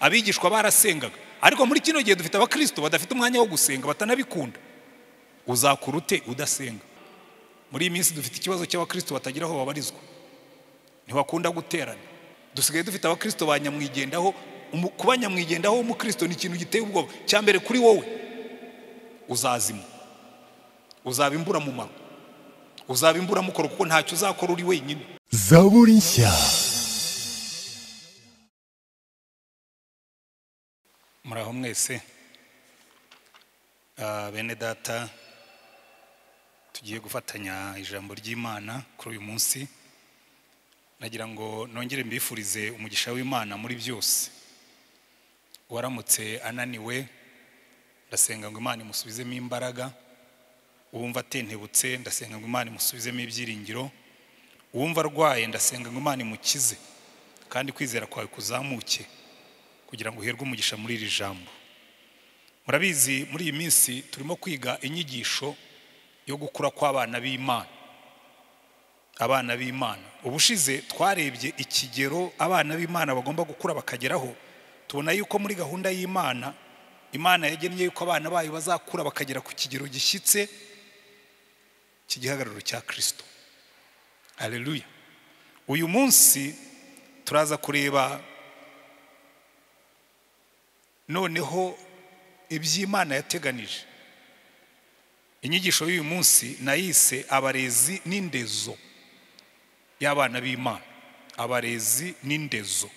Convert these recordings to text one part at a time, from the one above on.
abigishwa barasengaga ariko muri kino gihe dufite abakristo badafite umwanya wo gusenga batanabikunda uzakura ute udasenga muri iyi minsi dufite ikibazo cy'abakristo batagira aho babarizwa ntibakunda guterana dusigaye dufite abakristo ba nyamwigendaho kuba nyamwigendaho w'umukristo ni ikintu giteye ubwoba cya mbere kuri wowe uzazima uzaba imburamumaro uzaba imburamukoro kuko ntacyo uzakora uri wenyine zaburi nshya muraho mwese bene data tugiye gufatanya ijambo ry'imana kuri uyu munsi nagira ngo nongere mbifurize umugisha w'imana muri byose uwaramutse ananiwe ndasenga ngo imana imusubizemo imbaraga uwumva atentebutse ndasenga ngo imana imusubizemo ibyiringiro uwumva arwaye ndasenga ngo imana imukize kandi kwizera kwawe kuzamuke kugira ngo uherwe umugisha muri iri jambo murabizi muri iyi minsi turimo kwiga inyigisho yo gukura kw'abana b'imana abana b'imana ubushize twarebye ikigero abana b'imana bagomba gukura bakageraho tubona yuko muri gahunda y'imana imana yagennye yuko abana bayo bazakura bakagera ku kigero gishyitse cy'igihagararo cya kirisito areruya uyu munsi turaza kureba noneho iby'imana yateganije inyigisho y'uyu munsi nayise abarezi n'indezo y'abana b'imana abarezi n'indezo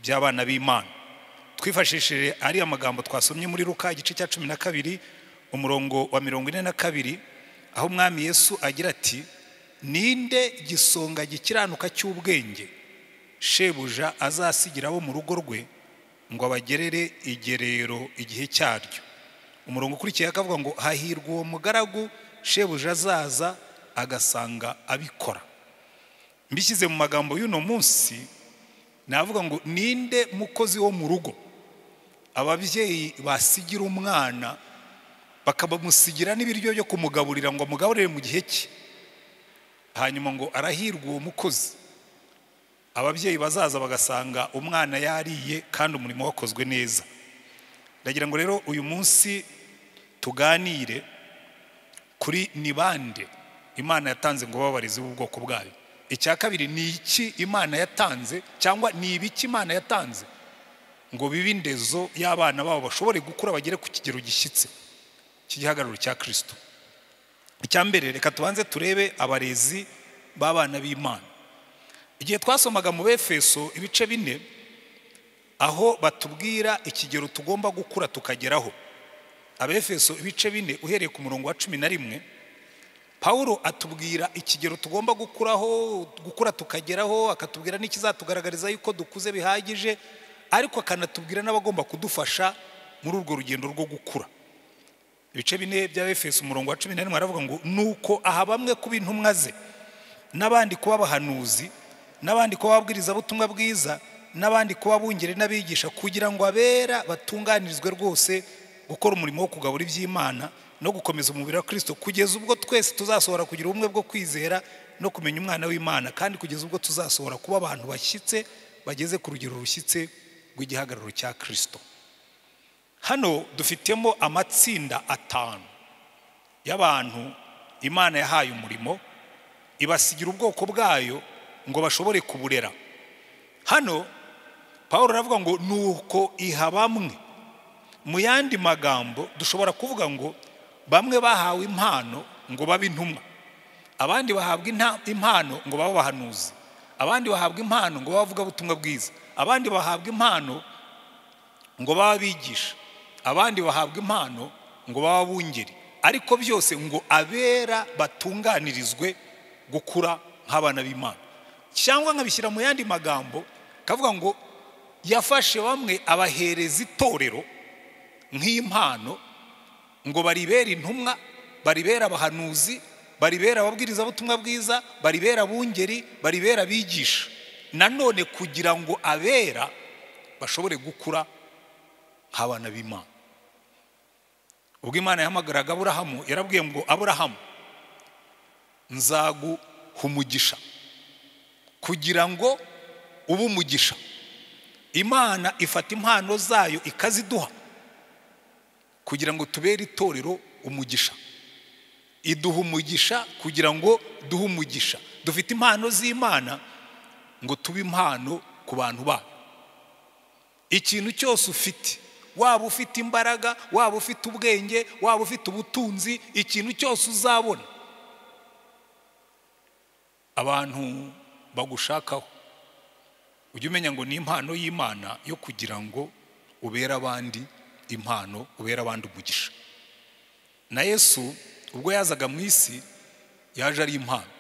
by'abana b'imana twifashishije ariya magambo twasomye muri ruka igice cya cumi na kabiri umurongo wa mirongo ine na kabiri aho umwami yesu agira ati ninde gisonga gikiranuka cy'ubwenge shebuja azasigira abo mu rugo rwe ngo abagerere igerero igihe cyaryo umurongo ukurikiyeho akavuga ngo hahirwa uwo mugaragu shebuja azaza agasanga abikora mbishyize mu magambo y'uno munsi navuga ngo ninde mukozi wo mu rugo ababyeyi basigira umwana bakabamusigira n'ibiryo byo kumugaburira ngo amugaburire mu gihe cye hanyuma ngo arahirwa uwo mukozi ababyeyi bazaza bagasanga umwana yariye kandi umurimo wakozwe neza ndagira ngo rero uyu munsi tuganire kuri ni bande imana yatanze ngo babareze ubwoko bwayo icya kabiri ni iki imana yatanze cyangwa ni ibiki imana yatanze ngo bibe indezo y'abana babo bashobore gukura bagere ku kigero gishyitse cy'igihagararo cya kirisito icya mbere reka tubanze turebe abarezi b'abana b'imana igihe twasomaga mu befeso ibice bine aho batubwira ikigero tugomba gukura tukageraho abefeso ibice bine uhereye ku murongo wa cumi na rimwe paul atubwira ikigero tugomba gukuraho gukura tukageraho akatubwira n'ikizatugaragariza yuko dukuze bihagije ariko akanatubwira n'abagomba kudufasha muri urwo rugendo rwo gukura ibice bine bya efeso umurongo wa cumi na rimwe aravuga ngo nuko aha bamwe kuba intumwa ze n'abandi kuba abahanuzi n'abandi kuba ababwirizabutumwa bwiza n'abandi kuba bungere n'abigisha kugira ngo abera batunganirizwe rwose gukora umurimo wo kugabura iby'imana no gukomeza umubiri wa kirisito kugeza ubwo twese tuzasohora kugira ubumwe bwo kwizera no kumenya umwana w'imana kandi kugeza ubwo tuzasohora kuba abantu bashyitse bageze ku rugero rushyitse rw'igihagararo cya kirisito hano dufitemo amatsinda atanu y'abantu imana yahaye umurimo ibasigira ubwoko bwayo ngo bashobore kuburera hano paul aravuga ngo ni uko iha bamwe mu yandi magambo dushobora kuvuga ngo bamwe bahawe impano ngo babe intumwa abandi bahabwa impano ngo babe abahanuzi abandi bahabwa impano ngo babe abavugabutumwa bwiza abandi bahabwa impano ngo babe abigisha abandi bahabwa impano ngo babe abungeri ariko byose ngo abera batunganirizwe gukura nk'abana b'imana cyangwa nkabishyira mu yandi magambo akavuga ngo yafashe bamwe abahereza itorero nk'impano ngo baribere intumwa baribere abahanuzi baribere ababwirizabutumwa bwiza baribere abungeri baribere abigisha nanone kugira ngo abera bashobore gukura nk'abana b'imana ubwo imana yahamagaraga aburahamu yarabwiye ngo aburahamu nzaguha umugisha kugira ngo ube umugisha imana ifata impano zayo ikaziduha kugira ngo tubere itorero umugisha iduha umugisha kugira ngo duhe umugisha dufite impano z'imana ngo tube impano ku bantu bayo ikintu cyose ufite waba ufite imbaraga waba ufite ubwenge waba ufite ubutunzi ikintu cyose uzabona abantu bagushakaho ujya umenya ngo ni impano y'imana yo kugira ngo ubere abandi impano ubere abandi umugisha na yesu ubwo yazaga mu isi yaje ari impano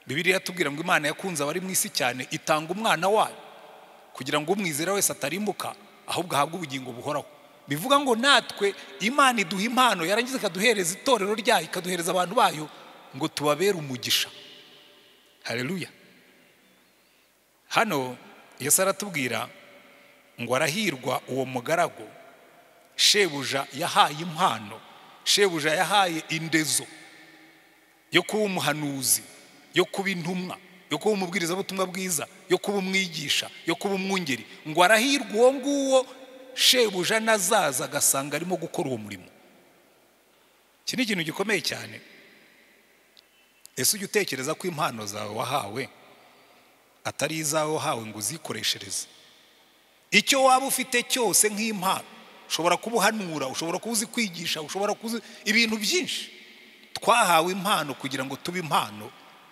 bibiriya yatubwira ngo imana yakunze abari mu isi cyane itanga umwana wayo kugira ngo umwizera wese atarimbuka ahubwo ahabwe ubugingo buhoraho bivuga ngo natwe imana iduha impano yarangiza ikaduhereza itorero ryayo ikaduhereza abantu bayo ngo tubabere umugisha hareruya hano Yesu aratubwira ngo arahirwa uwo mugaragu shebuja yahaye impano shebuja yahaye indezo yo kuba umuhanuzi yo kuba intumwa yo kuba umubwirizabutumwa bwiza yo kuba umwigisha yo kuba umwungeri ngo arahirwa uwo nguwo shebuja nazaza agasanga arimo gukora uwo murimo iki ni ikintu gikomeye cyane ese ujya utekereza ko impano zawe wahawe atari izawe wahawe ngo uzikoreshereze icyo waba ufite cyose nk'impano ushobora kuba uhanura ushobora kuba uzi kwigisha ushobora kuba ibintu byinshi twahawe impano kugira ngo tube impano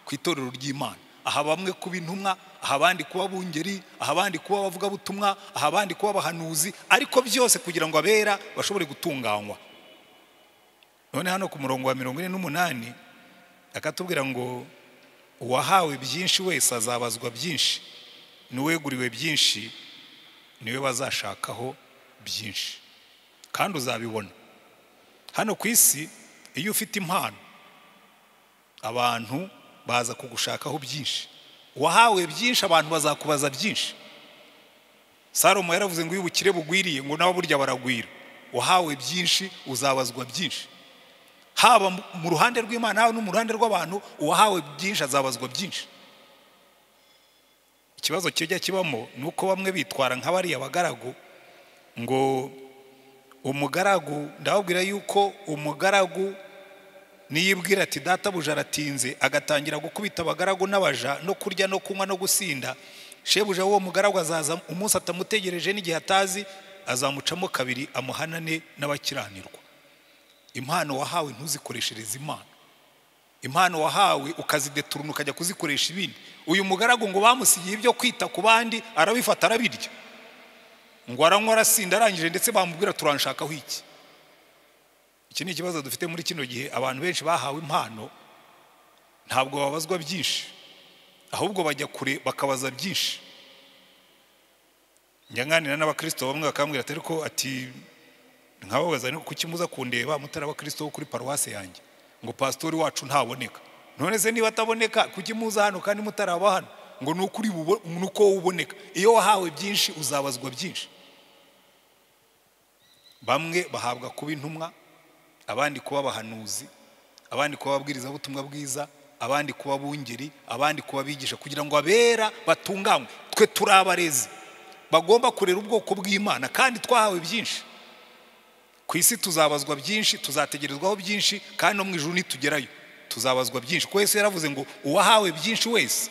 ku itorero ry'imana aha bamwe kuba intumwa aha abandi kuba bungeri aha abandi kuba abavugabutumwa aha abandi kuba abahanuzi ariko byose kugira ngo abera bashobore gutunganywa none hano ku murongo wa mirongo ine n'umunani akatubwira ngo uwahawe byinshi wese azabazwa byinshi n'uweguriwe byinshi niwe bazashakaho byinshi kandi uzabibona hano ku isi iyo ufite impano abantu baza kugushakaho byinshi uwahawe byinshi abantu bazakubaza byinshi salomo yaravuze ngo iyo ubukire bugwiriye ngo nawe burya baragwira uwahawe byinshi uzabazwa byinshi haba mu ruhande rw'imana haba no mu ruhande rw'abantu uwahawe byinshi azabazwa byinshi ikibazo kijya kibamo ni uko bamwe bitwara nka bariya bagaragu ngo umugaragu ndababwira yuko umugaragu niyibwira ati databuja aratinze agatangira gukubita abagaragu n'abaja no kurya no kunywa no gusinda shebuja w'uwo mugaragu azaza umunsi atamutegereje n'igihe atazi azamucamo kabiri amuhanane n'abakiranirwa impano wahawe ntuzikoreshereze impano impano wahawe ukazideturuna ukajya kuzikoresha ibindi uyu mugaragu ngo bamusigiye ibyo kwita ku bandi arabifata arabirya ngo aranywa arasinda arangije ndetse bamubwira turanshakaho iki iki ni ikibazo dufite muri kino gihe abantu benshi bahawe impano ntabwo babazwa byinshi ahubwo bajya kure bakabaza byinshi njyanganira n'abakirisito bamwe bakambwira atari ko ati nkababaza ni kuki muza kundeba mutari abakristo bo kuri paruwasi yanjye ngo pasitori wacu ntaboneka none se niba ataboneka kuki muza hano kandi mutari aba hano ngo ni ukuri ni uko uboneka iyo wahawe byinshi uzabazwa byinshi bamwe bahabwa kuba intumwa abandi kuba abahanuzi abandi kuba ababwirizabutumwa bwiza abandi kuba bungeri abandi kuba abigisha kugira ngo abera batunganywe twe turi abarezi bagomba kurera ubwoko bw'imana kandi twahawe byinshi ku isi tuzabazwa byinshi tuzategerezwaho byinshi kandi no mu ijoro nitugerayo tuzabazwa byinshi kuko Yesu yaravuze ngo uwahawe byinshi wese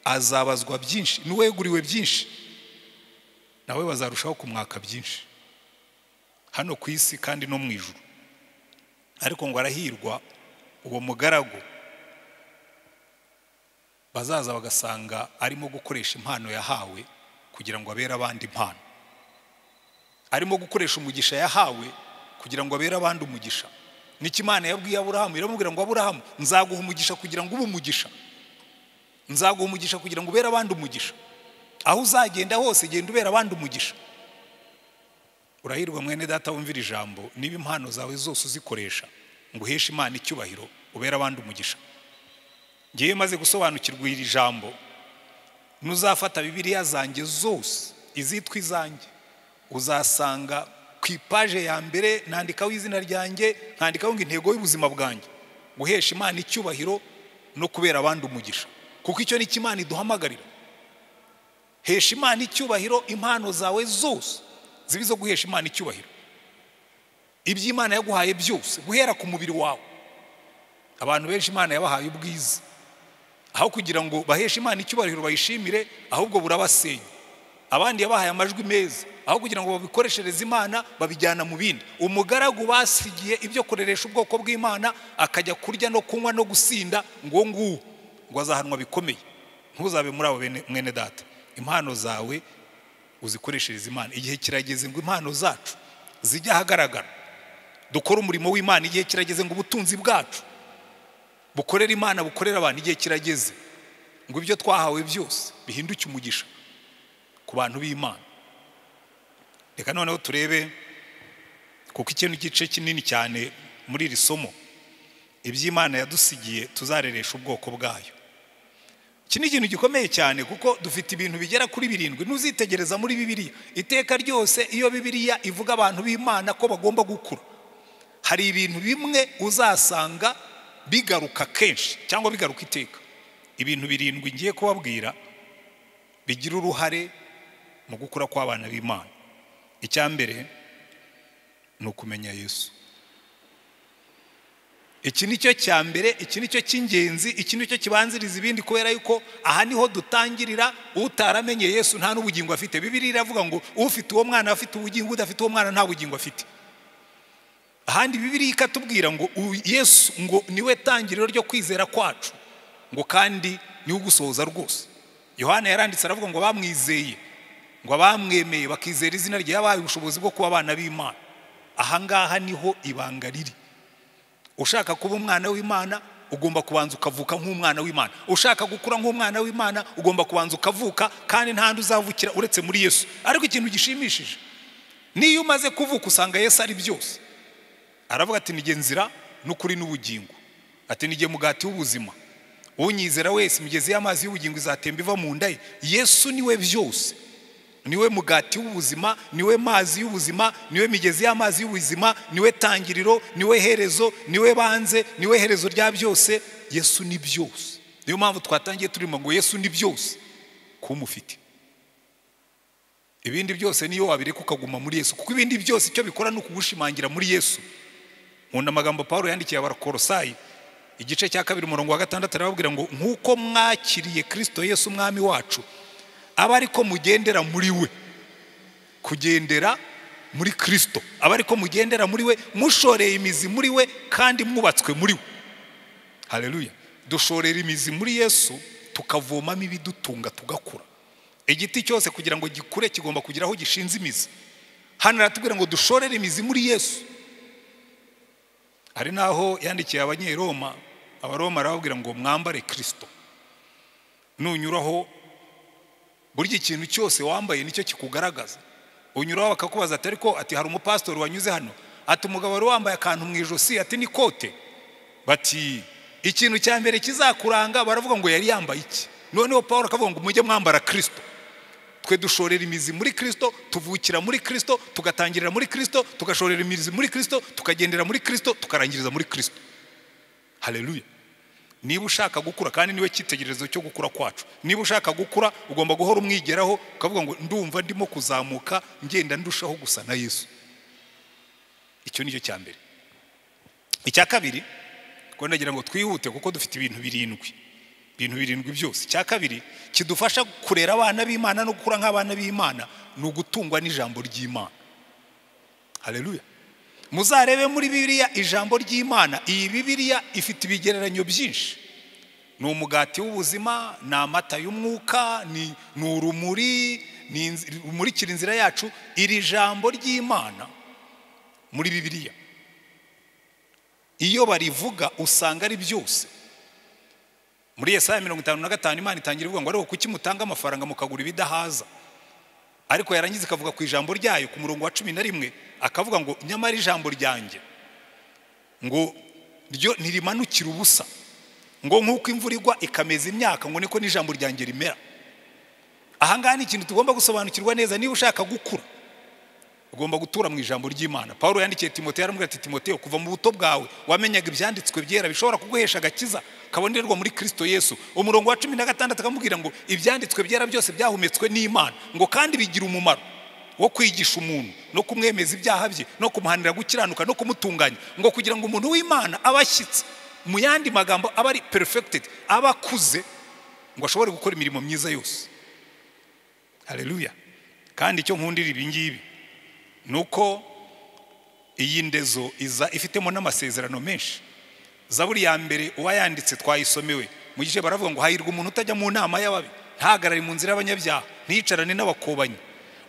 azabazwa byinshi n'uweguriwe byinshi nawe bazarushaho kumwaka byinshi hano ku isi kandi no mu ijoro ariko ngo arahirwa uwo mugaragu bazaza bagasanga arimo gukoresha impano yahawe kugira ngo abere abandi impano arimo gukoresha umugisha yahawe kugira ngo abere abandi umugisha nicyo imana yabwiye aburahamu iramubwira ngo aburahamu nzaguha umugisha kugira ngo ube umugisha nzaguha umugisha kugira ngo ubere abandi umugisha aho uzagenda hose genda ubera abandi umugisha urahirwa mwene data wumvira ijambo niba impano zawe zose uzikoresha ngo uheshe imana icyubahiro ubere abandi umugisha ngewe maze gusobanukirwa iri jambo nuzafata bibiriya zanjye zose izitwa izanjye uzasanga ku ipaje ya mbere nandikaho izina ryanjye nkandikaho ngo intego y'ubuzima bwanjye guhesha imana icyubahiro no kubera abandi umugisha kuko icyo ni cyo imana iduhamagarira hesha imana icyubahiro impano zawe zose ziba izo guhesha imana icyubahiro ibyo imana yaguhaye byose guhera ku mubiri wawe abantu benshi imana yabahaye ubwiza aho kugira ngo baheshe imana icyubahiro bayishimire ahubwo burabasenya abandi yabahaye amajwi meza aho kugira ngo babikoreshereze imana babijyana mu bindi umugaragu basigiye ibyo kureresha ubwoko bw'imana akajya kurya no kunywa no gusinda ngo nguwo ngo azahanwa bikomeye ntuzabe muri abo bene- mwene data impano zawe uzikoreshereze imana igihe kirageze ngo impano zacu zijye ahagaragara dukore umurimo w'imana igihe kirageze ngo ubutunzi bwacu bukorera imana bukorera abantu igihe kirageze ngo ibyo twahawe byose bihinduke umugisha ku bantu b'imana reka noneho turebe kuko iki ni igice kinini cyane muri iri somo iby'imana yadusigiye tuzareresha ubwoko bwayo iki ni ikintu gikomeye cyane kuko dufite ibintu bigera kuri birindwi ntuzitegereza muri bibiliya iteka ryose iyo bibiliya ivuga abantu b'imana ko bagomba gukura hari ibintu bimwe uzasanga bigaruka kenshi cyangwa bigaruka iteka ibintu birindwi ngiye kubabwira bigira uruhare mu gukura kw'abana b'imana icya mbere ni ukumenya yesu iki ni cyo cya mbere iki ni cyo cy'ingenzi iki ni cyo kibanziriza ibindi kubera yuko aha niho dutangirira utaramenye yesu nta n'ubugingo afite bibiri iravuga ngo ufite uwo mwana afite ubugingo udafite uwo mwana nta bugingo afite ahandi bibiri ikatubwira ngo u- yesu ngo niwe tangiriro ryo kwizera kwacu ngo kandi niwe ugusohoza rwose yohana yaranditse aravuga ngo bamwizeye ngo abamwemeye bakizera izina rye yabahaye ubushobozi bwo kuba abana b'imana aha ngaha niho ibanga riri ushaka kuba umwana w'imana ugomba kubanza ukavuka nk'umwana w'imana ushaka gukura nk'umwana w'imana ugomba kubanza ukavuka kandi nta ndi uzavukira uretse muri yesu ariko ikintu gishimishije niyo umaze kuvuka usanga yesu ari byose aravuga ati nige nzira n'ukuri n'ubugingo ati nige mugati w'ubuzima unyizera wese imigezi y'amazi y'ubugingo izatemba iva mu nda ye yesu niwe byose niwe mugati w'ubuzima niwe mazi y'ubuzima niwe migezi y'amazi y'ubuzima niwe tangiriro niwe herezo niwe banze niwe herezo rya byose yesu ni byose niyo mpamvu twatangiye turimo ngo yesu ni byose kumufite ibindi byose niyo wabireka ukaguma muri yesu kuko ibindi byose icyo bikora ni ukugushimangira muri yesu nkunda amagambo paul yandikiye abarakorosayi igice cya kabiri umurongo wa gatandatu arababwira ngo nk'uko mwakiriye kristo yesu umwami wacu aba ariko mugendera muri we kugendera muri kristo aba ariko mugendera muri we mushoreye imizi muri we kandi mwubatswe muri we hareruya dushorera imizi muri yesu tukavomamo ibidutunga tugakura igiti cyose kugira ngo gikure kigomba kugira aho gishinze imizi hano aratubwira ngo dushorere imizi muri yesu hari n'aho yandikiye abanyeroma abaroma arababwira ngo mwambare kirisito nunyuraho burya ikintu cyose wambaye nicyo kikugaragaza unyuraho bakakubaza ati ariko ati hari umupasitori wanyuze hano ati umugabo wari wambaye akantu mu ijosi ati ni kote bati ikintu cya mbere kizakuranga baravuga ngo yari yambaye iki noneho paul akavuga ngo mujye mwambara kirisito twe dushorera imizi muri kirisito tuvukira muri kirisito tugatangirira muri kirisito tugashorera imizi muri kirisito tukagendera muri kirisito tukarangiriza muri kirisito hareruya niba ushaka gukura kandi niwe cyitegererezo cyo gukura kwacu niba ushaka gukura ugomba guhora umwigeraho ukavuga ngo ndumva ndimo kuzamuka ngenda ndushaho gusa na yesu icyo ni cyo cya mbere icya kabiri kuko ndagira ngo twihute kuko dufite ibintu birindwi ibintu birindwi byose icya kabiri kidufasha kurera abana b'imana no gukura nk'abana b'imana ni ugutungwa n'ijambo ry'imana hareruya muzarebe muri bibiliya ijambo ry'imana iyi bibiliya ifite ibigereranyo byinshi ni umugati w'ubuzima ni amata y'umwuka ni ni urumuri ni inzi- rumurikira inzira yacu iri jambo ry'imana muri bibiliya iyo barivuga usanga ari byose muri yesaya mirongo itanu na gatanu imana itangira ivuga ngo ariko kuki mutanga amafaranga mukagura ibidahaza ariko yarangiza ikavuga ku ijambo ryayo ku murongo wa cumi na rimwe akavuga ngo nyamara ijambo ryanjye ngo ryo ntirimanukira ubusa ngo nk'uko imvura igwa ikameza imyaka ngo niko n'ijambo ryanjye rimera aha ngaha ni ikintu tugomba gusobanukirwa neza niba ushaka gukura ugomba gutura mu ijambo ry'imana paul yandikiye timoteyo aramubwira ati timoteyo kuva mu buto bwawe wamenyaga ibyanditswe byera bishobora kuguhesha agakiza kabonerwa muri kirisito yesu umurongo wa cumi na gatandatu akamubwira ngo ibyanditswe byera byose byahumetswe n'imana ngo kandi bigira umumaro wo kwigisha umuntu no kumwemeza ibyaha bye no kumuhanira gukiranuka no kumutunganya ngo kugira ngo umuntu w'imana abe ashyitse mu yandi magambo aba ari perfected aba akuze ngo ashobore gukora imirimo myiza yose hareruya kandi icyo nkundira ibi ngibi ni uko iyi ndezo iza ifitemo n'amasezerano menshi zaburi ya mbere uwayanditse twayisomewe mu gice baravuga ngo hahirwa umuntu utajya mu nama y'ababi ntahagarare mu nzira y'abanyabyaha ntiyicarane n'abakobanyi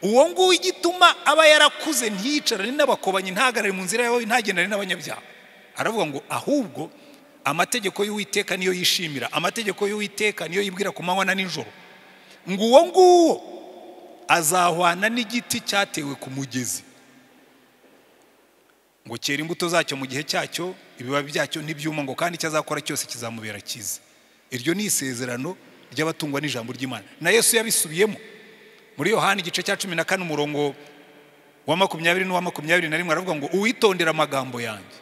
uwo nguwo igituma aba yarakuze ntiyicarane n'abakobanyi ntahagarare mu nzira y'ababi ntagendane n'abanyabyaha aravuga ngo ahubwo amategeko y'uwiteka niyo yishimira amategeko y'uwiteka niyo yibwira ku manywa na nijoro ngo uwo nguwo azahwana n'igiti cyatewe ku mugezi ngo cyera imbuto zacyo mu gihe cyacyo ibibabi byacyo ntibyuma ngo kandi icyo azakora cyose kizamubera cyiza iryo ni isezerano ry'abatungwa n'ijambo ry'imana na yesu yabisubiyemo muri yohani igice cya cumi na kane umurongo wa makumyabiri n'uwa makumyabiri na rimwe aravuga ngo uwitondera amagambo yanjye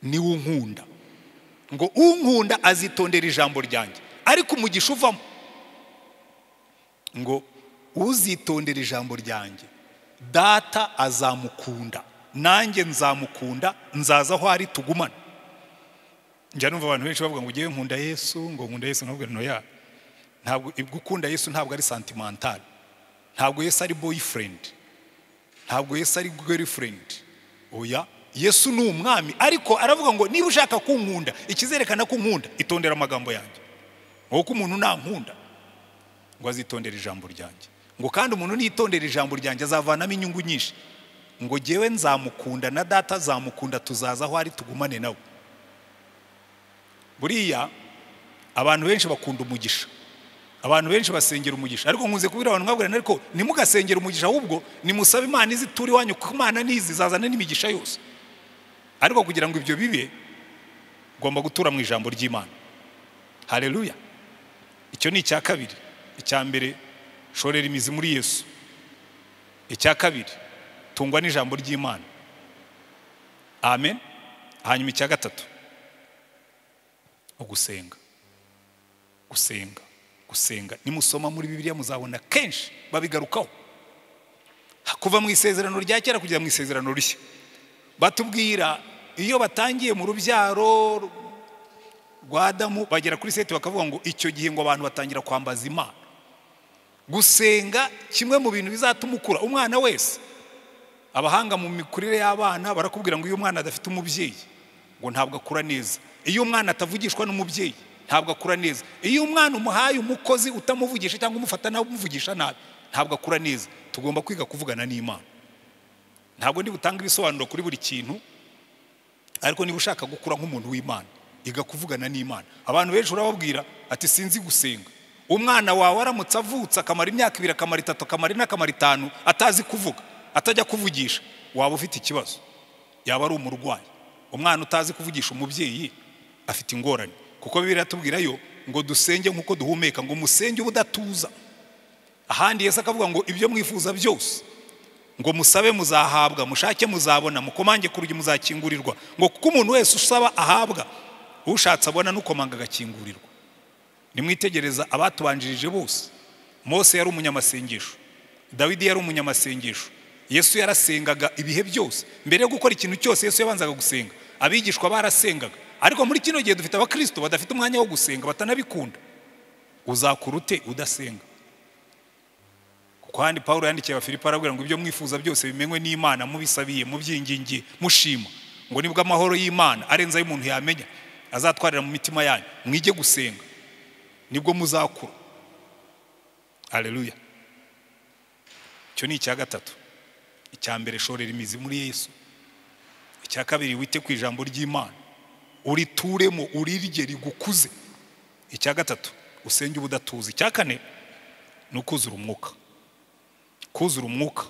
niwe unkunda ngo unkunda azitondera ijambo ryanjye ariko umugisha uvamo ngo uzitondera ijambo ryanjye data azamukunda nanjye nzamukunda nzaza aho ari tugumane njya numva abantu benshi bavuga ngo ugiye nkunda yesu ngo nkunda yesu ntabwo ntoya ntabwo gukunda yesu ntabwo ari santimentali ntabwo yesu ari boyifurendi ntabwo yesu ari gerifurendi oya yesu ni umwami ariko aravuga ngo niba ushaka kunkunda ikizerekana ko unkunda itondera amagambo yanjye ngo kuko umuntu nankunda ngo azitondere ijambo ryanjye ngo kandi umuntu nitondera ijambo ryanjye azavanamo inyungu nyinshi ngo ngewe nzamukunda na data azamukunda tuzaza aho ari tugumane nawe buriya abantu benshi bakunda umugisha abantu benshi basengera umugisha ariko nkunze kubwira abantu mwabwira ariko ntimugasengere umugisha ahubwo nimusabe imana izi turi iwanyu kuko imana nizi zazana n'imigisha yose ariko kugira ngo ibyo bibe ugomba gutura mu ijambo ry'imana hareruya icyo ni icya kabiri icya mbere shorera imizi muri yesu icya kabiri tungwa n'ijambo ry'imana amen hanyuma icya gatatu ugusenga gusenga gusenga nimusoma muri bibiliya muzabona kenshi babigarukaho kuva mu isezerano rya kera kugera mu isezerano rishya batubwira iyo batangiye mu rubyaro rwa Adamu bagera kuri seti bakavuga ngo icyo gihe ngo abantu batangira kwambaza imana gusenga kimwe mu bintu bizatuma ukura umwana wese abahanga mu mikurire y'abana barakubwira ngo iyo umwana adafite umubyeyi ngo ntabwo akura neza iyo umwana atavugishwa n'umubyeyi ntabwo akura neza iyo umwana umuhaye umukozi utamuvugisha cyangwa umufata nawe umuvugisha nabi ntabwo akura neza tugomba kwiga kuvugana n'imana ntabwo ndi butange ibisobanuro kuri buri kintu ariko niba ushaka gukura nk'umuntu w'imana iga kuvugana n'imana abantu benshi urababwira ati sinzi gusenga umwana wawe aramutse avutse akamara imyaka ibiri akamara itatu akamara ine akamara itanu atazi kuvuga atajya kuvugisha waba ufite ikibazo yaba ari umurwayi umwana utazi kuvugisha umubyeyi afite ingorane kuko biratubwira yo ngo dusenge nk'uko duhumeka ngo musenge ubudatuza ahandi yesi akavuga ngo ibyo mwifuza byose ngo musabe muzahabwa mushake muzabona mukomange ku rugi muzakingurirwa ngo kuko umuntu wese usaba ahabwa ushatse abona n'ukomanga agakingurirwa nimwitegereza abatubanjirije bose mose yari umunyamasengesho dawidi yari umunyamasengesho yesu yarasengaga ibihe byose mbere yo gukora ikintu cyose yesu yabanzaga gusenga abigishwa barasengaga ariko muri kino gihe dufite abakristo badafite umwanya wo gusenga batanabikunda uzakura ute udasenga kandi paul yandikiye abafilipo arabwira ngo ibyo mwifuza byose bimenywe n'imana mubisabiye mubyingingiye mushima ngo nibwo amahoro y'imana arenze ay'umuntu yamenya azatwarira mu mitima yanyu mwige gusenga nibwo muzakura areruya icyo ni icya gatatu icya mbere shorera imizi muri yesu icya kabiri wite ku ijambo ry'imana urituremo urirye rigukuze icya gatatu usenge ubudatuza icya kane ni ukuzura umwuka kuzura umwuka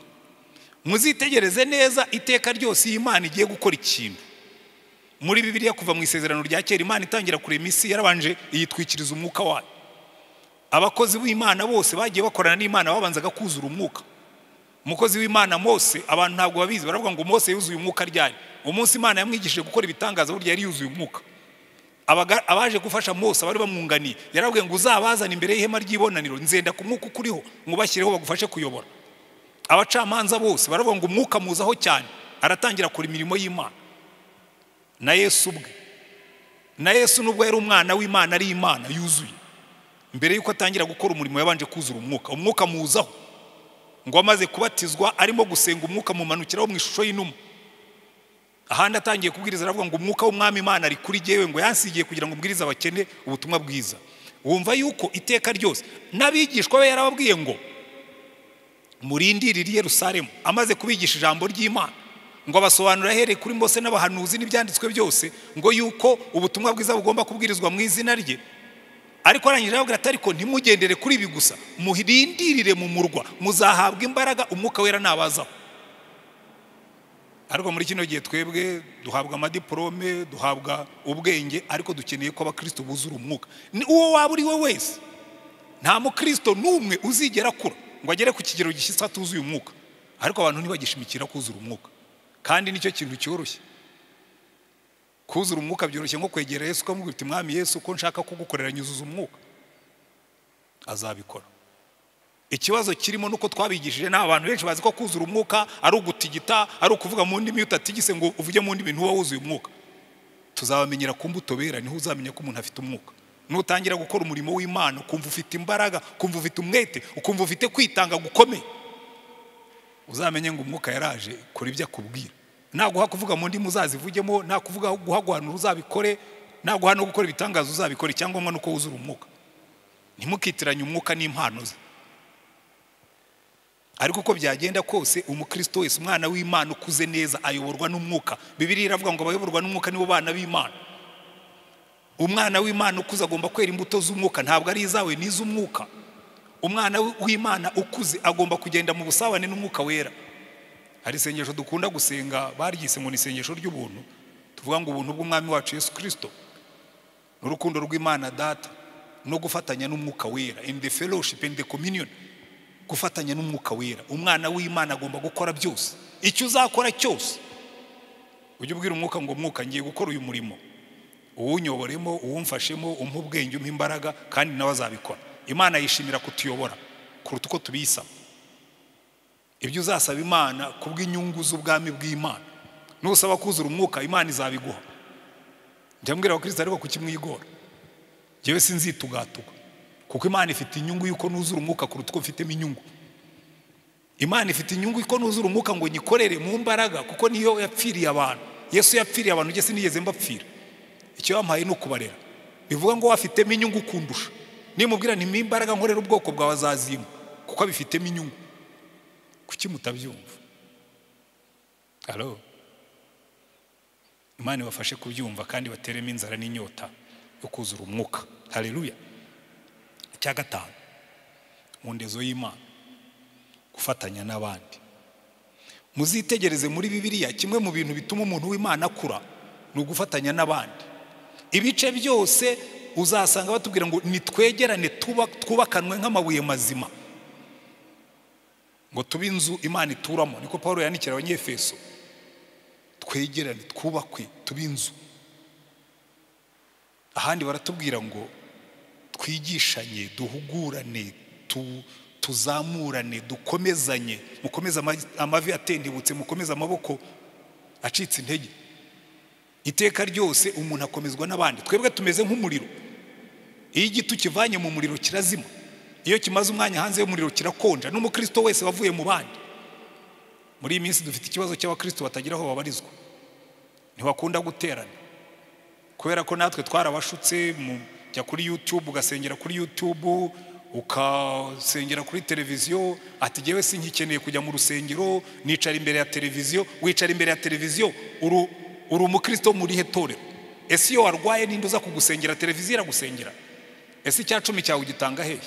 muzitegereze neza iteka ryose iyi Imana igiye gukora ikintu muri bibiliya kuva mu isezerano rya kera imana itangira kurema isi yarabanje iyitwikiriza umwuka wayo abakozi b'imana bose bagiye bakorana n'imana babanzaga kuzura umwuka umukozi w'imana mose abantu ntabwo babizi baravuga ngo mose yuzuye umwuka ryari umunsi imana yamwigishije gukora ibitangaza burya yari yuzuye umwuka abaga- abaje gufasha mose abari bamwunganiye yarabwiye ngo uzabazane imbere y'ihema ry'ibonaniro nzenda ku mwuka ukuriho mubashyireho bagufashe kuyobora abacamanza bose baravuga ngo umwuka muzaho cyane aratangira akora imirimo y'imana na yesu ubwe na yesu nubwo yari umwana w'imana ari imana yuzuye mbere y'uko atangira gukora umurimo yabanje kuzura umwuka umwuka muzaho ngo amaze kubatizwa arimo gusenga umwuka mumanukiraho mu ishusho y'inuma ahandi atangiye kubwiriza aravuga ngo umwuka w'umwami imana ari kuri jyewe ngo yansigiye kugira ngo ubwirize abakene ubutumwa bwiza wumva yuko iteka ryose n'abigishwa be yarababwiye ngo murindirire i Yerusalemu amaze kubigisha ijambo ry'imana ngo abasobanurire ahereye kuri Mose n'abahanuzi n'ibyanditswe byose ngo yuko ubutumwa bwiza bugomba kubwirizwa mu izina rye ariko arangije arababwira ati ariko ntimugendere kuri ibi gusa murindirire mu murwa muzahabwa imbaraga umwuka wera nabazaho ariko muri kino gihe twebwe duhabwa amadiporome duhabwa ubwenge ariko dukeneye ko abakristo buzura umwuka Ni uwo waba uri we wese nta mukristo n'umwe uzigera akura ngo agere ku kigero gishyitse atuzuye umwuka ariko abantu ntibagishimikira kuzura umwuka kandi nicyo kintu cyoroshye kuzura umwuka byoroshye nko kwegera yesu ukamubwira uti mwami yesu ko nshaka kugukorera nyuzuza umwuka azabikora ikibazo kirimo nuko twabigishije ni abantu benshi bazi ko kuzura umwuka ari ugutigita ari ukuvuga mu ndimi iyo utatigise ngo uvuge mu ndimi ntuba wuzuye umwuka tuzabamenyera ku mbuto bera niho uzamenya ko umuntu afite umwuka nutangira gukora umurimo w'imana ukumva ufite imbaraga ukumva ufite umwete ukumva ufite kwitanga gukomeye uzamenye ngo umwuka yaraje kora ibyo akubwira naguha kuvuga mu ndimi uzazivugemo nakuvuga guha guhanura uzabikore naguha no gukora ibitangaza uzabikore icyangombwa ni uko wuzura umwuka ntimukitiranye umwuka n'impano ze ariko uko byagenda kose umukristo wese umwana w'imana ukuze neza ayoborwa n'umwuka bibiriya iravuga ngo abayoborwa n'umwuka nibo bana b'imana umwana w'imana ukuze agomba kwera imbuto z'umwuka ntabwo ari izawe ni iz'umwuka umwana w'imana ukuze agomba kugenda mu busabane n'umwuka wera hari isengesho dukunda gusenga baryise ngo ni isengesho ry'ubuntu tuvuga ngo ubuntu bw'umwami wacu yesu kirisito n'urukundo rw'imana data no gufatanya n'umwuka wera in the fellowship and the communion gufatanya n'umwuka wera umwana w'imana agomba gukora byose icyo uzakora cyose ujye ubwira umwuka ngo mwuka ngiye gukora uyu murimo uwunyoboremo uwumfashemo umpe ubwenge umpe imbaraga kandi nawe azabikora imana yishimira kutuyobora kuruta uko tubiyisaba ibyo uzasaba imana kubw'inyungu z'ubwami bw'imana nusaba kuzura umwuka imana izabiguha njya mbwira abakristo ariko kukimwigora njyewe sinzitugatuka kuko imana ifite inyungu y'uko nuzura umwuka kuruta uko mfitemo inyungu imana ifite inyungu y'uko nuzura umwuka ngo nyikorere mu mbaraga kuko niyo yapfiriye abantu yesu yapfiriye abantu njye sinigeze mbapfira icyo yampaye ni ukubarera bivuga ngo wafitemo inyungu kundusha nimubwira ntimwe imbaraga nkorera ubwoko bwawe azazimba kuko abifitemo inyungu kuki mutabyumva halo imana ibafashe kubyumva kandi bateremo inzara n'inyota yo kuzura umwuka hareruya icya gatanu mu ndezo y'imana gufatanya n'abandi muzitegereze muri bibiliya kimwe mu bintu bituma umuntu w'imana akura ni ugufatanya n'abandi ibice byose uzasanga batubwira ngo nitwegerane tuba- twubakanwe nk'amabuye mazima ngo tube inzu imana ituramo niko paul yandikira abanyefeso twegerane twubakwe tube inzu ahandi baratubwira ngo twigishanye duhugurane tu- tuzamurane dukomezanye mukomeze ama- amavi atendebutse mukomeze amaboko acitse intege iteka ryose umuntu akomezwa n'abandi twebwe tumeze nk'umuriro iyo igiti ukivanye mu muriro kirazima iyo kimaze umwanya hanze y'umuriro kirakonja n'umukristo wese wavuye mu bandi muri iyi minsi dufite ikibazo cy'abakristo batagira aho babarizwa ntibakunda guterana kubera ko natwe twarabashutse mu- jya kuri yutube ugasengera kuri yutube ugasengera kuri televiziyo ati jyewe sinkikeneye kujya mu rusengero nicara imbere ya televiziyo wicara imbere ya televiziyo uru uri umukristo wo muri he torero ese iyo warwaye ninde uza kugusengera televiziyo iragusengera ese icya cumi cyawe ugitanga hehe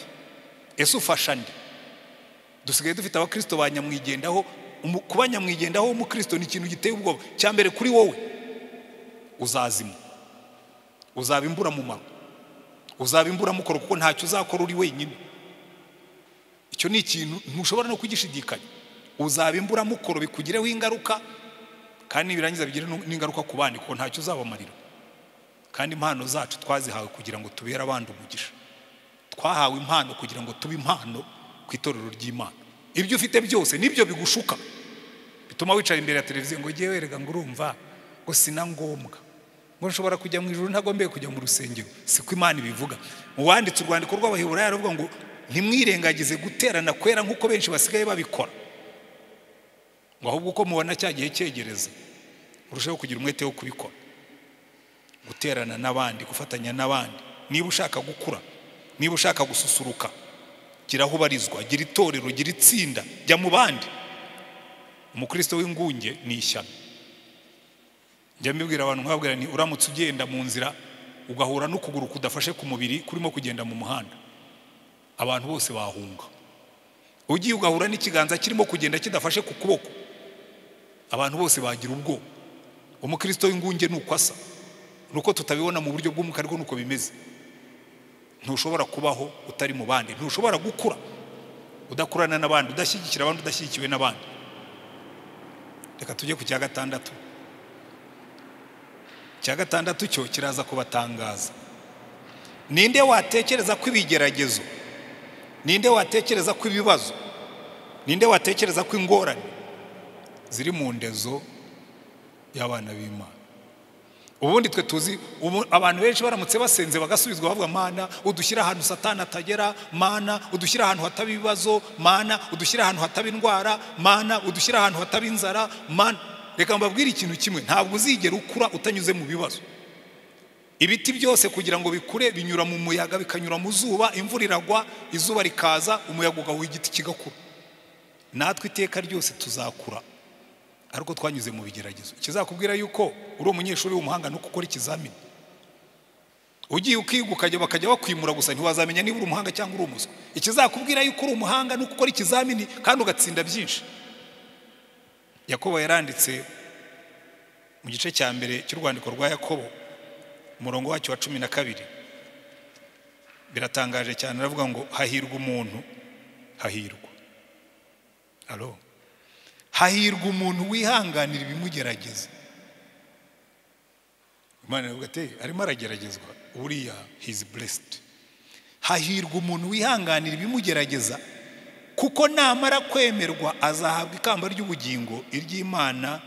ese ufasha nde dusigaye dufite abakristo ba nyamwigendaho umu- kuba nyamwigendaho w'umukristo ni ikintu giteye ubwoba cya mbere kuri wowe uzazima uzaba imburamumaro uzaba imburamukoro kuko ntacyo uzakora uri wenyine icyo ni ikintu ntushobora no kugishidikanya uzaba imburamukoro bikugireho ingaruka kandi nibirangiza bigire n'ingaruka ku bandi kuko ntacyo uzabamarira kandi impano zacu twazihawe kugira ngo tubere abandi umugisha twahawe impano kugira ngo tube impano ku itorero ry'imana ibyo ufite byose nibyo bigushuka bituma wicara imbere ya televiziyo ngo ujye werega ngo urumva ngo si na ngombwa ngo nshobora kujya mu ijoro ntagombeye kujya mu rusengero siko imana ibivuga uwanditse urwandiko rw'abaheburayo aravuga ngo ntimwirengagize guterana kwera nk'uko benshi basigaye babikora ngo ahubwo uko mubona cya gihe cyegereza urushaho kugira umwete wo kubikora guterana n'abandi gufatanya n'abandi niba ushaka gukura niba ushaka gususuruka gira aho ubarizwa gira itorero gira itsinda jya mu bandi umukristo w'ingunge ni ishyano njya mbibwira abantu nkababwira ni uramutse ugenda mu nzira ugahura n'ukuguru kudafashe ku mubiri kurimo kugenda mu muhanda abantu bose bahunga ugiye ugahura n'ikiganza kirimo kugenda kidafashe ku kuboko abantu bose bagira ubwoba umukristo w'ingunge ni uko asa ni uko tutabibona mu buryo bw'umwuka ariko nuko bimeze ntushobora kubaho utari mu bandi ntushobora gukura udakurana n'abandi udashyigikira abandi udashyigikiwe n'abandi reka tujye ku cya gatandatu icya gatandatu cyo kiraza kubatangaza ninde watekereza ko ibigeragezo ninde watekereza ko ibibazo ninde watekereza ko ingorane ziri mu ndezo y'abana b'imana ubundi twe tuzi abantu benshi baramutse basenze bagasubizwa bavuga mana udushyira ahantu satana atagera mana udushyira ahantu hataba ibibazo mana udushyira ahantu hataba indwara mana udushyira ahantu hataba inzara mana reka mbabwire ikintu kimwe ntabwo uzigera ukura utanyuze mu bibazo ibiti byose kugira ngo bikure binyura mu muyaga bikanyura mu zuba imvura iragwa izuba rikaza umuyaga ugahuha igiti kigakura natwe iteka ryose tuzakura ariko twanyuze mu bigeragezo kizakubwira yuko uri umunyeshuri w'umuhanga no gukora ikizamini ugiye ukiga ukajya bakajya bakwimura gusa ntiwazamenya niba uri umuhanga cyangwa uri umuswa ikizakubwira yuko uri umuhanga ni gukora ikizamini kandi ugatsinda byinshi yakobo yaranditse mu gice cya mbere cy'urwandiko rwa yakobo umurongo wacyo wa cumi na kabiri biratangaje cyane aravuga ngo hahirwa umuntu hahirwa alo hahirwa umuntu wihanganira ibimugerageza imana iravuga ati arimo arageragezwa buriya hizi buresiti hahirwa umuntu wihanganira ibimugerageza kuko namara kwemerwa azahabwa ikamba ry'ubugingo iry'imana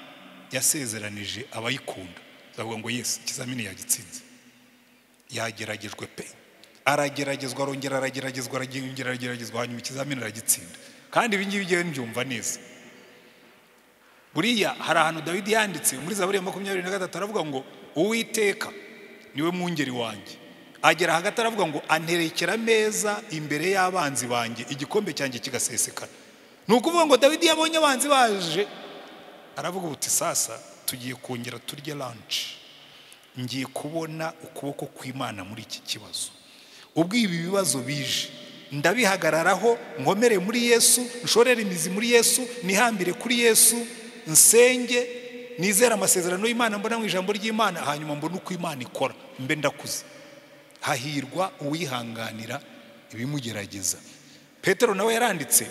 yasezeranije abayikunda zavuga ngo yesi ikizamini yagitsinze yageragejwe pe arageragezwa arongera arageragezwa arongera arageragezwa hanyuma ikizamini aragitsinda kandi ibingibi ngewe mbyumva neza buriya hari ahantu dawidi yanditse muri za buriya makumyabiri na gatatu aravuga ngo uwiteka niwe mwungeri wanjye agera hagati aravuga ngo anterekera ameza imbere y'abanzi banjye igikombe cyanjye kigasesekara ni ukuvuga ngo dawidi yabonye abanzi baje aravuga ubuti sasa tugiye kongera turye lanshi ngiye kubona ukuboko kw'imana muri iki kibazo ubwo ibi bibazo bije ndabihagararaho nkomere muri yesu nshorere imizi muri yesu nihambire kuri yesu nsenge nizere amasezerano y'imana mbona mu ijambo ry'imana hanyuma mbone uko imana ikora mbe ndakuze hahirwa uwihanganira ibimugerageza petero nawe yaranditse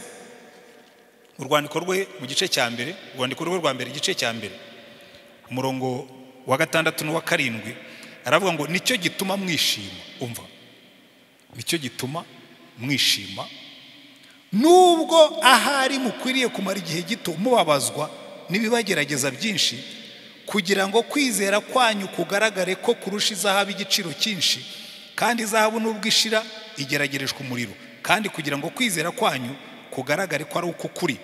mu rwandiko rwe mu gice cya mbere urwandiko rwe rwa mbere igice cya mbere umurongo wa gatandatu n'uwa karindwi aravuga ngo nicyo gituma mwishima umva nicyo gituma mwishima nubwo ahari mukwiriye kumara igihe gito mubabazwa n'ibibagerageza byinshi kugira ngo kwizera kwanyu kugaragare ko kurusha izahabu igiciro cyinshi kandi izahabu nubwo ishira igeragerejwe umuriro kandi kugira ngo kwizera kwanyu kugaragare ko ari uko kuri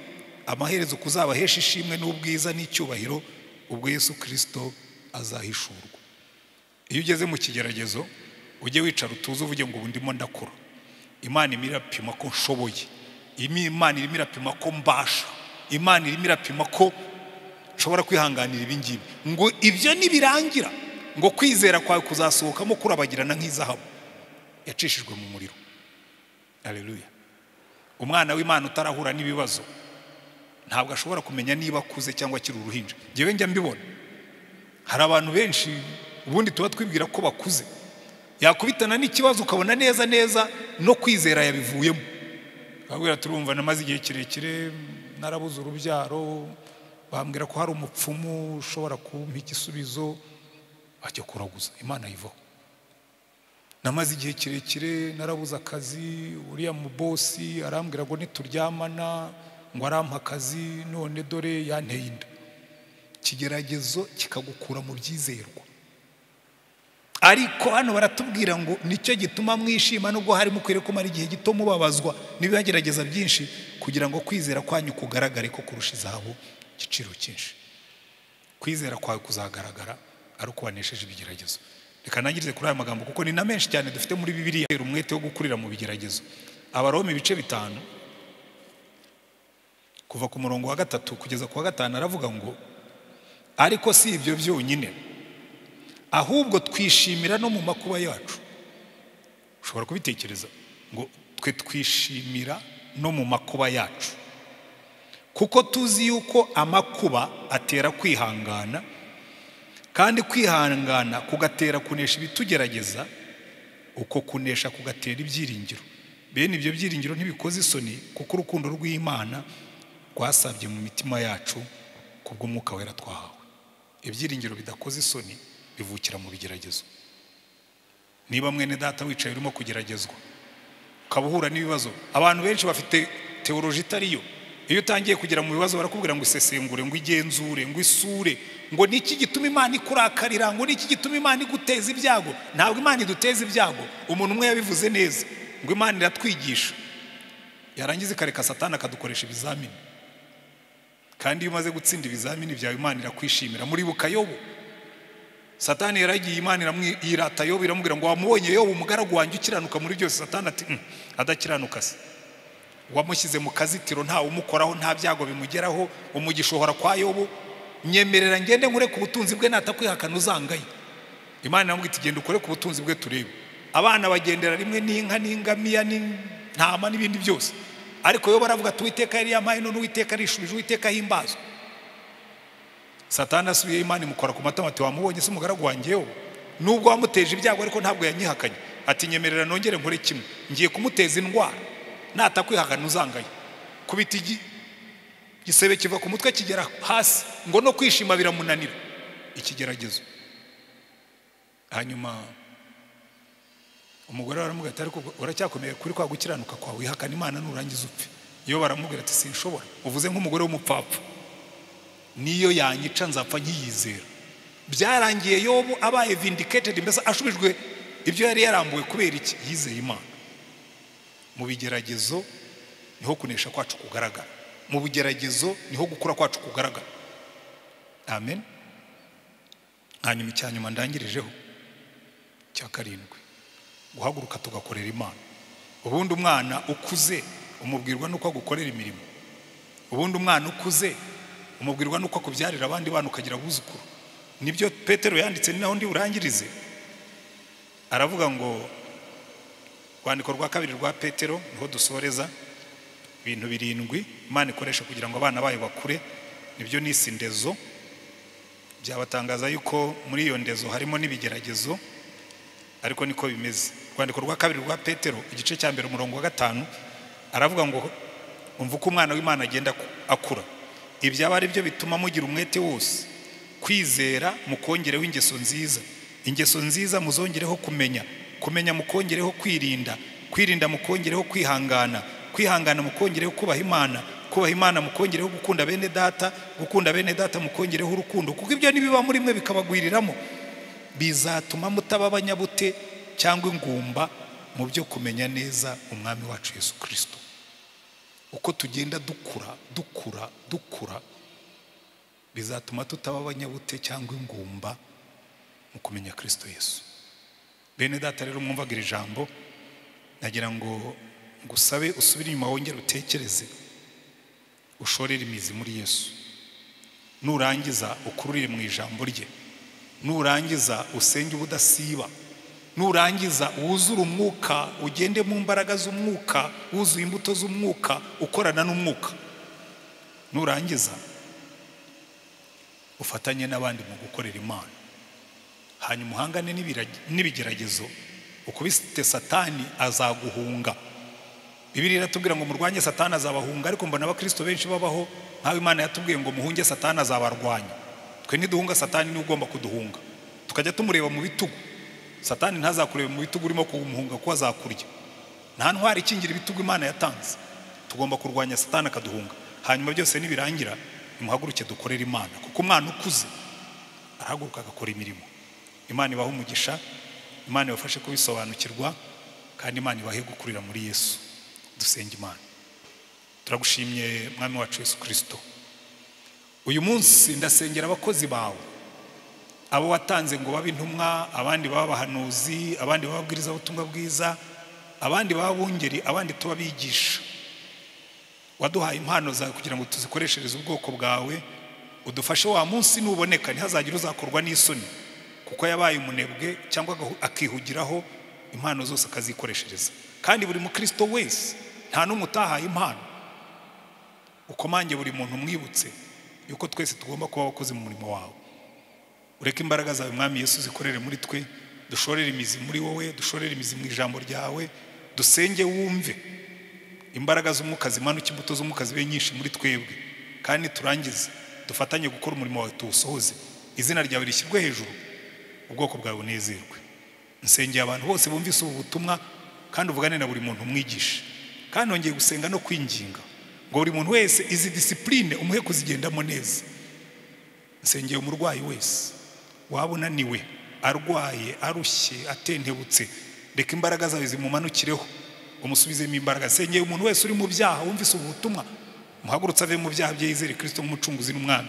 amaherezo kuzabahesha ishimwe n'ubwiza n'icyubahiro ubwo Yesu kirisito azahishurwa iyo ugeze mu kigeragezo ujye wicara utuze uvuge ngo ubu ndimo ndakura imana irimo irapima ko nshoboye imana irimo irapima ko mbasha imana irimo irapima ko ushobora kwihanganira ibingibi ngo ibyo nibirangira ngo kwizera kwawe kuzasohokamo kurabagirana nk'izahabu yacishijwe mu muriro areruya umwana w'imana utarahura n'ibibazo ntabwo ashobora kumenya niba akuze cyangwa akiri uruhinja ngewe njya mbibona hari abantu benshi ubundi tuba twibwira ko bakuze yakubitana n'ikibazo ukabona neza neza no kwizera yabivuyemo urabwira turumva namaze igihe kirekire narabuze urubyaro bambwira ko hari umupfumu ushobora kumpa igisubizo ajya kuraguza imana ayivaho namaze igihe kirekire narabuze akazi uriya mu bosi arambwira ngo nituryamana ngo arampe akazi none dore yanteye inda ikigeragezo kikagukura mu byizerwa ariko hano baratubwira ngo nicyo gituma mwishima nubwo hari mukwiriye kumara igihe gito mubabazwa n'ibibagerageza byinshi kugira ngo kwizera kwanyu kugaragare ko kurusha izahabu igiciro cyinshi kwizera kwawe kuzagaragara ari uko wanesheje ibigeragezo reka nangirize kuri aya magambo kuko ni na menshi cyane dufite muri bibiriya umwete wo gukurira mu bigeragezo abaroma ibice bitanu kuva ku murongo wa gatatu kugeza ku wa gatanu aravuga ngo ariko si ibyo byonyine ahubwo twishimira no mu makuba yacu ushobora kubitekereza ngo twe twishimira no mu makuba yacu kuko tuzi yuko amakuba atera kwihangana kandi kwihangana kugatera kunesha ibitugerageza uko kunesha kugatera ibyiringiro bene ibyo byiringiro ntibikoze isoni kuko urukundo rw'imana rwasabye mu mitima yacu kubw'umwuka wera twahawe ibyiringiro bidakoze isoni bivukira mu bigeragezo niba mwene data wicaye urimo kugeragezwa ukaba uhura n'ibibazo abantu benshi bafite teoroji itariyo iyo utangiye kugera mu bibazo barakubwira ngo isesengure ngo igenzure ngo isure ngo niki gituma imana ikurakarira ngo niki gituma imana iguteza ibyago ntabwo imana iduteza ibyago umuntu umwe yabivuze neza ngo imana iratwigisha yarangiza ikareka satana akadukoresha ibizamini kandi iyo umaze gutsinda ibizamini byawe imana irakwishimira muribuka yobu satani yaragiye imana irata yobu iramubwira ngo wamubonye yobu umugaragu wanjye ukiranuka muri byose satani ati adakiranuka se wamushyize mu kazitiro ntawe umukoraho nta byago bimugeraho umugishohora kwa yobu nyemerera ngende nkure ku butunzi bwe natakwihakana uzangaye imana iramubwira iti genda ukore ku butunzi bwe turebe abana bagendera rimwe n'inka n'ingamiya n'intama n'ibindi byose ariko yobu aravuga ati uwiteka yari yamaye none uwiteka arishubije uwiteka ahimbazwa satana asubiye imana imukora ku matama ati wamubonye se umugaragu wanjye yobu nubwo wamuteje ibyago ariko ntabwo yanyihakanye ati nyemerera nongere nkore kimwe ngiye kumuteza indwara natakwihagana uzangaye kubita igisebe kiva ku mutwe kigera hasi ngo no kwishima biramunanira ikigeragezo hanyuma umugore baramubwira ati ariko uracyakomeye kuri kwa gukiranuka kwawe wihakana imana nurangiza upfe iyo baramubwira ati sinshobora uvuze nk'umugore w'umupfapfa niyo yanyica nzapfa nkiyizera byarangiye yobu abaye vindiketed mbese ashubijwe ibyo yari yarambuwe kubera iki yizeye imana mu bigeragezo niho kunesha kwacu kugaragara mu bigeragezo niho gukura kwacu kugaragara amen hanyuma icya nyuma ndangirijeho cya karindwi guhaguruka tugakorera imana ubundi umwana ukuze umubwirwa n'uko agukorera imirimo ubundi umwana ukuze umubwirwa n'uko akubyarira abandi bana ukagira abuzukuru nibyo petero yanditse ni naho ndi burangirize aravuga ngo urwandiko rwa kabiri rwa petero niho dusoreza ibintu birindwi imana ikoresha kugira ngo abana bayo bakure nibyo n'isi ndezo byabatangaza yuko muri iyo ndezo harimo n'ibigeragezo ariko niko bimeze urwandiko rwa kabiri rwa petero igice cya mbere umurongo wa gatanu aravuga ngo umva uko umwana w'imana agenda akura ibyo aba ari byo bituma mugira umwete wose kwizera mukongereho ingeso nziza ingeso nziza muzongereho kumenya kumenya mukongereho kwirinda kwirinda mukongereho kwihangana kwihangana mukongereho kubaha imana kubaha imana mukongereho gukunda bene data gukunda bene data mukongereho urukundo kuko ibyo nibiba muri mwe bikabagwiriramo bizatuma mutaba abanyabute cyangwa ingumba mu byo kumenya neza umwami wacu yesu kirisito uko tugenda dukura dukura dukura bizatuma tutaba abanyabute cyangwa ingumba mu kumenya kirisito yesu bene data rero mwumvaga iri jambo nagira ngo ngusabe usubire inyuma wongere utekereze ushorere imizi muri yesu nurangiza ukururire mu ijambo rye nurangiza usenge ubudasiba nurangiza wuzure umwuka ugende mu mbaraga z'umwuka wuzuye imbuto z'umwuka ukorana n'umwuka nurangiza ufatanye n'abandi mu gukorera imana hanyuma uhangane n'ibigeragezo ukubise satani azaguhunga bibiri iratubwira ngo murwanye satani azabahunga ariko mbona abakristo benshi babaho nk'aho imana yatubwiye ngo muhunge satani azabarwanya twe ntiduhunga satani niwe ugomba kuduhunga tukajya tumureba mu bitugu satani ntazakureba mu bitugu urimo kumuhunga kuko azakurya nta ntwari ikingira ibitugu imana yatanze tugomba kurwanya satani akaduhunga hanyuma byose nibirangira nimuhaguruke dukorere imana kuko umwana ukuze arahaguruka agakora imirimo imana ibaha umugisha imana ibafashe kubisobanukirwa kandi imana ibahe gukurira muri yesu dusenga imana turagushimye mwami wacu yesu kirisito uyu munsi ndasengera abakozi bawe abo watanze ngo babe intumwa abandi baba abahanuzi abandi baba ababwirizabutumwa bwiza abandi baba abungeri abandi tuba bigisha waduhaye impano zawe kugira ngo tuzikoreshereze ubwoko bwawe udufashe wa munsi nuboneka ntihazagire uzakorwa n'isoni kuko yabaye umunebwe cyangwa akihugiraho impano zose akazikoreshereza kandi buri mukristo wese nta n'umwe utahaye impano ukomange buri muntu umwibutse yuko twese tugomba kuba abakozi mu murimo wawe ureke imbaraga zawe mwami yesu zikorere muri twe dushorere imizi muri wowe dushorere imizi mu ijambo ryawe dusenge wumve imbaraga z'umwuka zimanuka imbuto z'umwuka zibe nyinshi muri twebwe kandi turangize dufatanye gukora umurimo wawe tuwusohoze izina ryawe rishyirwe hejuru ubwoko bwawe bunezerwe nsengeye abantu bose bumvise ubu butumwa kandi uvugane na buri muntu umwigishe kandi nongeye gusenga no kwinginga ngo buri muntu wese izi disipurine umuhe kuzigendamo neza nsengeye umurwayi wese waba unaniwe arwaye arushye atentebutse reka imbaraga zawe zimumanukireho umusubizemo imbaraga nsengeye umuntu wese uri mu byaha wumvise ubu butumwa muhagurutse ave mu byaha bye yizere kirisito nk'umucunguzi n'umwami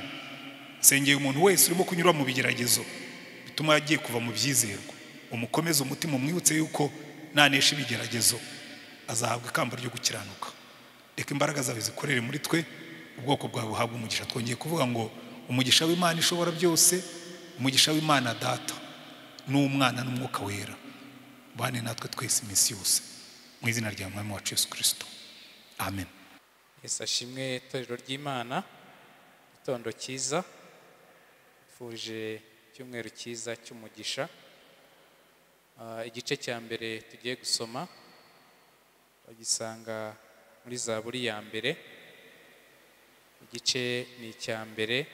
nsengeye umuntu wese urimo kunyura mu bigeragezo bituma yagiye kuva mu byizerwa umukomeze umutima umwibutse yuko nanesha ibigeragezo azahabwa ikamba ryo gukiranuka reka imbaraga zawe zikorere muri twe ubwoko bwawe buhabwa umugisha twongeye kuvuga ngo umugisha w'imana ishobora byose umugisha w'imana data n'umwana n'umwuka wera bane natwe twese iminsi yose mu izina rya mwami wacu yesu kirisito amen yesu ashimwe itorero ry'imana itondo cyiza tufuje icyumweru cyiza cy'umugisha Ah, igice cya mbere tugiye gusoma bagisanga muri zaburi ya mbere igice ni icya mbere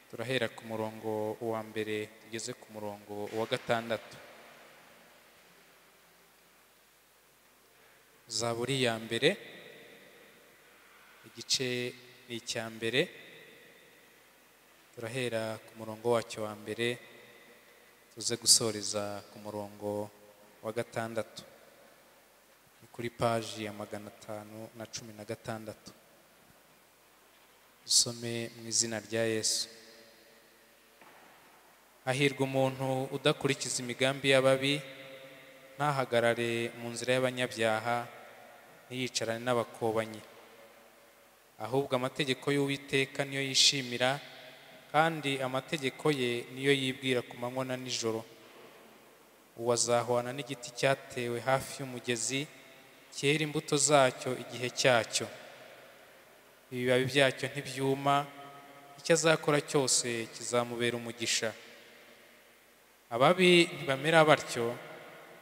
turahera ku murongo wa mbere tugeze ku murongo wa gatandatu zaburi ya mbere igice ni icya mbere turahera ku murongo wacyo wa mbere tuze gusoreza ku murongo wa gatandatu ni kuri paji ya magana atanu na cumi na gatandatu dusome mu izina rya yesu hahirwa umuntu udakurikiza imigambi y'ababi ntahagarare mu nzira y'abanyabyaha ntiyicarane n'abakobanyi ahubwo amategeko y'uwiteka niyo yishimira kandi amategeko ye niyo yibwira ku manywa na nijoro uwo azahwana n'igiti cyatewe hafi y'umugezi cyera imbuto zacyo igihe cyacyo ibibabi byacyo ntibyuma icyo azakora cyose kizamubera umugisha ababi ntibamera batyo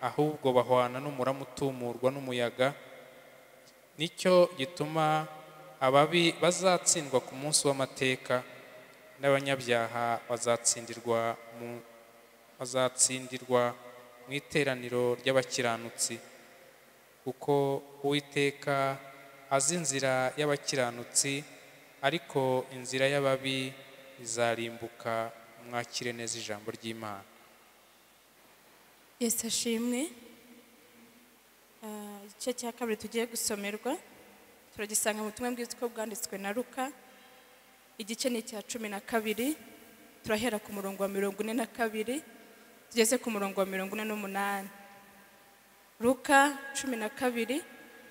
ahubwo bahwana n'umurama utumurwa n'umuyaga nicyo gituma ababi bazatsindwa ku munsi w'amateka n'abanyabyaha bazatsindirwa mu bazatsindirwa mu iteraniro ry'abakiranutsi kuko uwiteka azi inzira y'abakiranutsi ariko inzira y'ababi izarimbuka mwakire neza ijambo ry'imana yesu ashimwe Ah, igice cya kabiri tugiye gusomerwa turagisanga mu butumwa bwiza uko bwanditswe na ruka igice ni icya cumi na kabiri turahera ku murongo wa mirongo ine na kabiri tugeze ku murongo wa mirongo ine n'umunani ruka cumi na kabiri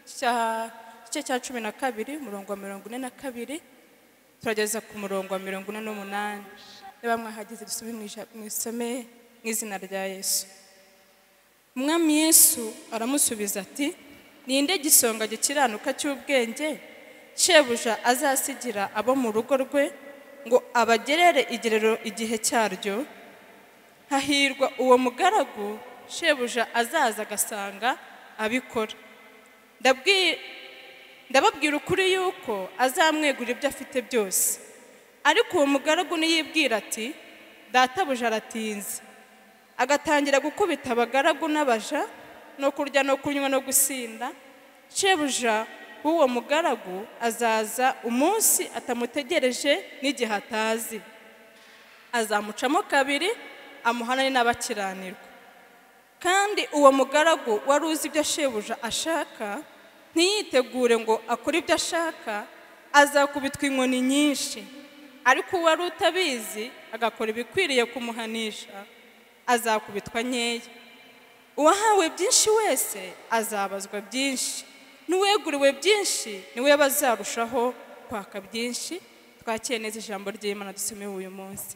cya- igice cya cumi na kabiri umurongo wa mirongo ine na kabiri turageza ku murongo wa mirongo ine n'umunani niba mwahageze dusome mu ija- mu isome mu izina rya yesu umwami yesu aramusubiza ati ninde gisonga gikiranuka cy'ubwenge shebuja azasigira abo mu rugo rwe ngo abagerere igerero igihe cyaryo hahirwa uwo mugaragu shebuja azaza agasanga abikora Ndabwi- ndababwira ukuri yuko azamwegurira ibyo afite byose ariko uwo mugaragu niyibwira ati databuja aratinze agatangira gukubita abagaragu n'abaja no kurya no kunywa no gusinda shebuja w'uwo mugaragu azaza umunsi atamutegereje n'igihe atazi azamucamo kabiri amuhanane n'abakiranirwa kandi uwo mugaragu wari uzi ibyo shebuja ashaka ntiyitegure ngo akore ibyo ashaka azakubitwa inkoni nyinshi ariko uwari utabizi agakora ibikwiriye kumuhanisha azakubitwa nkeya uwahawe byinshi wese azabazwa byinshi n'uweguriwe byinshi niwe bazarushaho kwaka byinshi twakeye neza ijambo ry'imana dusomewe uyu munsi